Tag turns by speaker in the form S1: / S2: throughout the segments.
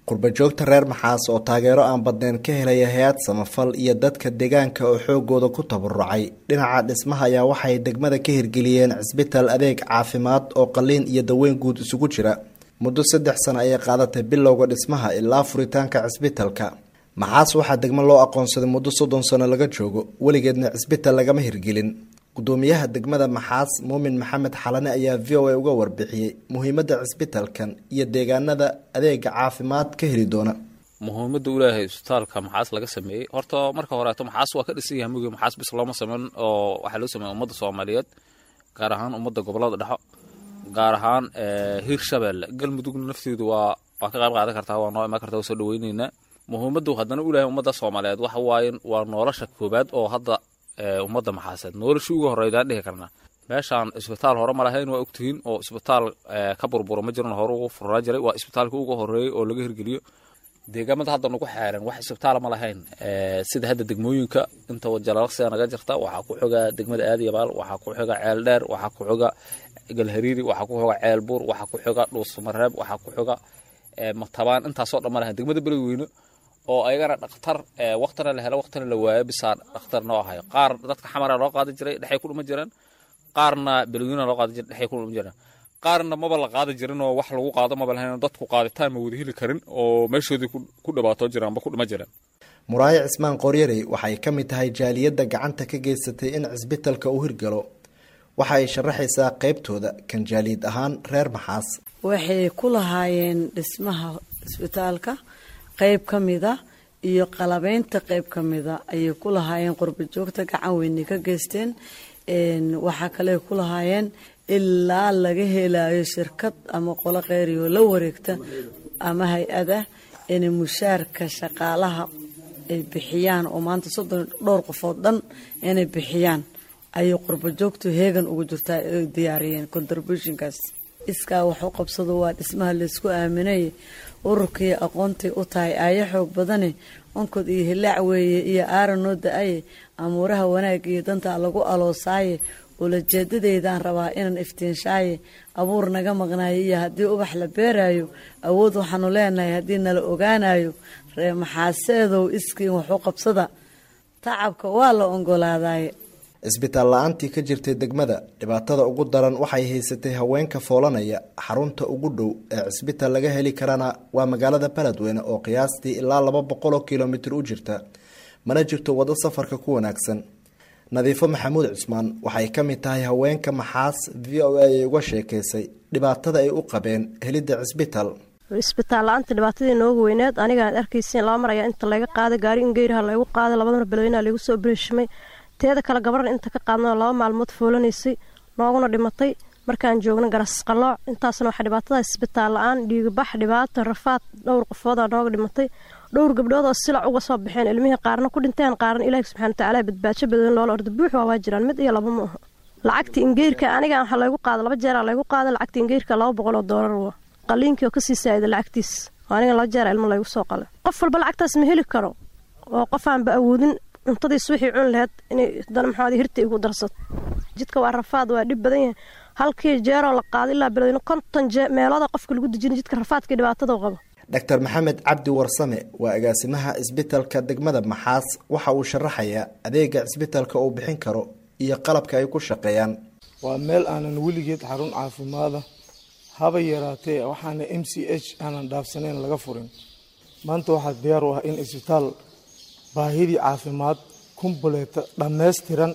S1: qurbajoogta reer maxaas oo taageero aan badneyn ka helaya hay-ad samafal iyo dadka deegaanka oo xoogooda ku tabarucay dhinaca dhismaha ayaa waxay degmada ka hirgeliyeen cisbitaal adeeg caafimaad oo qaliin iyo daweyn guud isugu jira muddo saddex sano ayay qaadatay bilowga dhismaha ilaa furitaanka cisbitalka maxaas waxaa degmo loo aqoonsaday muddo soddon sano laga joogo weligeedna cisbital lagama hirgelin gudoomiyaha degmada maxaas muumin maxamed xalane ayaa v o a uga warbixiyey muhiimadda cisbitalkan iyo deegaanada adeega caafimaad ka heli doona
S2: muhiimada ulaahay isbitaalka maxaas laga sameeyey horta marka horeeto maxaas waa ka dhisan yahay mugi maxaas bis looma sameyn oo waxaa loo sameeya ummadda soomaaliyeed gaar ahaan ummadda gobolada dhexo gaar ahaan hiir shabeelle galmudugna nafteedu waa waa ka qayb qaadan kartaa waa noo imaan kartaa waa soo dhaweyneynaa muhiimadu haddana ulaahay ummadda soomaaliyeed waxa waaye waa nolosha koobaad oo hadda ummadda maxaaseed noloshii uga horreydaan dhihi karnaa meeshaan isbitaal hore ma lahayn waa ogtihiin oo isbitaal ka burburo ma jiran hore ugu furnaa jiray waa isbitaalkii uga horreeyey oo laga hirgeliyo deegaamada hadda nagu xeeran wax isbitaala ma lahayn sida hadda degmooyinka inta jalaalaqsiga naga jirta waxaa ku xoga degmada aadiyabaal waxaa ku xoga ceel dheer waxaa ku xoga galhariiri waxaa ku xoga ceel buur waxaa ku xoga dhuusamareeb waxaa ku xoga matabaan intaasoo dhan ma lahayn degmada beledweyne oo ayagana dhakhtar waktina la helo waktina la waayo bisaa dhakhtar noo ahayo qaar dadka xamara loo qaadi jiray dhexay ku dhuma jireen qaarna beledweyna loo qaadi jiray dhexay ku dhuma jireen qaarna maba la qaadi jirin oo wax lagu qaado maba lahayn dadku qaaditaan ma wada heli karin oo meeshoodii ku dhibaatoo jiraan ba ku dhuma jireen
S1: muraayo cismaan qooryarey waxay ka mid tahay jaaliyadda gacanta ka geysatay in cisbitalka uu hirgalo waxa ay sharaxaysaa qeybtooda kan jaaliyad ahaan reer maxaas
S3: waxay ku lahaayeen dhismaha isbitaalka qeyb ka mida iyo qalabeynta qeyb ka mida ayay ku lahaayeen qurbajoogta gacan weyne ka geysteen waxaa kale ku lahaayeen ilaa laga helayo shirkad ama qolo kheyriyo la wareegta ama hay-ada inay mushaarka shaqaalaha ay bixiyaan oo maanta soddon dhowr qofood dhan inay bixiyaan ayay qurbajoogtu heegan ugu jirtaa ay diyaariyeen contributionkaas iskaa wax u qabsado waa dhismaha laysku aaminay ururkii aqoontay u tahay aayo xoog badane onkod iyo hilaac weeye iyo aaran noo da-aye amuuraha wanaag iyo dantaa lagu aloosaaye ulajeedadeydaan rabaa inaan iftiinshaaye abuur naga maqnaayo iyo haddii ubax la beeraayo awood waxaanu leenahay haddii nala ogaanayo ree maxaaseedow iskiin waxu qabsada tacabka waa la ongolaadaye
S1: cisbitaal la-aantii ka jirtay degmada dhibaatada ugu daran waxay haysatay haweenka foolanaya xarunta ugu dhow ee cisbitaal laga heli karana waa magaalada beledweyne oo qiyaastii ilaa laba boqol oo kilomitir u jirta mana jirto waddo safarka ku wanaagsan nadiifo maxamuud cusmaan waxay ka mid tahay haweenka maxaas v o a ay uga sheekaysay dhibaatada ay u qabeen helidda cisbitaal
S4: isbitaal la-aanta dhibaatadii noogu weyneed anigaan arkaysin laba mar ayaa inta laga qaaday gaari in geeraha laygu qaaday labadana beledweynaha laygu soo bereeshimay teeda kale gabadhan inta ka qaadnao laba maalmood foolanaysay nooguna dhimatay markaan joogna garasqalooc intaasna waxaa dhibaatada isbitaal la-aan dhiigabax dhibaato rafaad dhowr qofoodaa nooga dhimatay dhowr gabdhood oo silac uga soo baxeen ilmihii qaarna ku dhinteen qaarna ilaahi subxana watacaala badbaajo badan loola orda buux waa waa jiraan mid iyo laba ma aha lacagta ingeyrka aniga waxaa laygu qaada laba jeeraa laygu qaada lacagta ingeyrka laba boqol oo doolar wa qaliinkii oo kasii saa'ida lacagtiis oo aniga laba jeera ilmo laygu soo qala qof walba lacagtaas ma heli karo oo qof aanba awoodin cuntadiis wixii cuni laheyd inay dana maxaad hirta igu darsato jidka waa rafaad waa dhib badan yahay halkii jeeroo la qaada ilaa beledweyne konton meelooda qofka lagu dejina jidka rafaadkii dhibaatada qabo
S1: doctor maxamed cabdi warsame waa agaasimaha cisbitalka degmada maxaas waxa uu sharaxayaa adeega cisbitalka uu bixin karo iyo qalabka ay ku shaqeeyaan
S5: waa meel aanan weligeed xarun caafimaada haba yaraatee waxaana m c h aanan dhaafsanayn laga furin maanta waxaa diyaar u ah in isbitaal baahidii caafimaad kumbuleeta dhammaystiran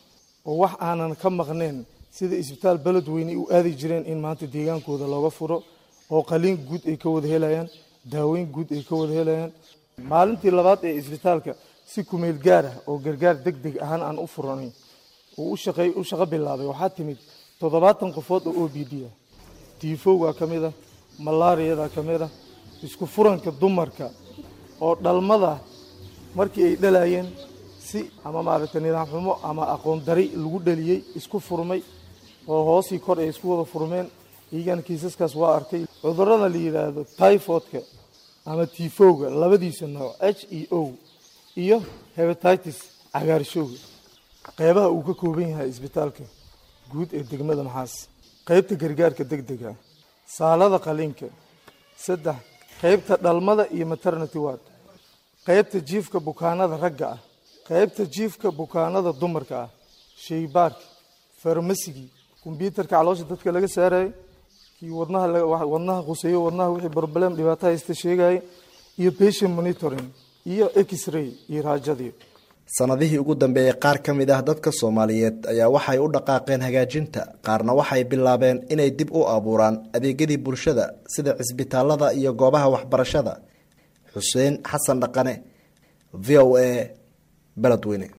S5: oo wax aanan ka maqnayn sida isbitaal beledweyne u aadi jireen in maanta deegaankooda looga furo oo qaliin guud ay ka wada helayaan daaweyn guud ay ka wada helayaan maalintii labaad ee isbitaalka si kumeel gaar ah oo gargaar deg deg ahaan aan u furanay uu u shaqo bilaabay waxaa timid toddobaatan qofood oo o b d ah tiifowgaa ka mid ah malaariyada ka mid ah isku furanka dumarka oo dhalmada markii ay dhalayeen si ama maaragtay nidaam xumo ama aqoon dari lagu dhaliyey isku furmay oo hoosii kor ay isku wada furmeen iyagana kiisaskaas waa arkay cudurada la yidhaahdo typhoidka ama tifowga labadiisa nooc h e o iyo hebatitis cagaarshowga qeybaha uu ka kooban yahay isbitaalka guud ee degmada maxaas qeybta gargaarka deg dega saalada qaliinka saddex qaybta dhalmada iyo maternity ward qaybta jiifka bukaanada ragga ah qaybta jiifka bukaanada dumarka ah shaybaarki farmasigii kombyuutarka caloosha dadka laga saarayay kii wadnaha wadnaha khuseeyo wadnaha wixii problem dhibaato haysta sheegayay iyo patient monitoring iyo x-ray iyo raajadii
S1: sanadihii ugu dambeeyey qaar ka mid ah dadka soomaaliyeed ayaa waxay u dhaqaaqeen hagaajinta qaarna waxay bilaabeen inay dib u abuuraan adeegyadii bulshada sida cisbitaalada iyo goobaha waxbarashada xuseen xasan dhaqane v o a beledweyne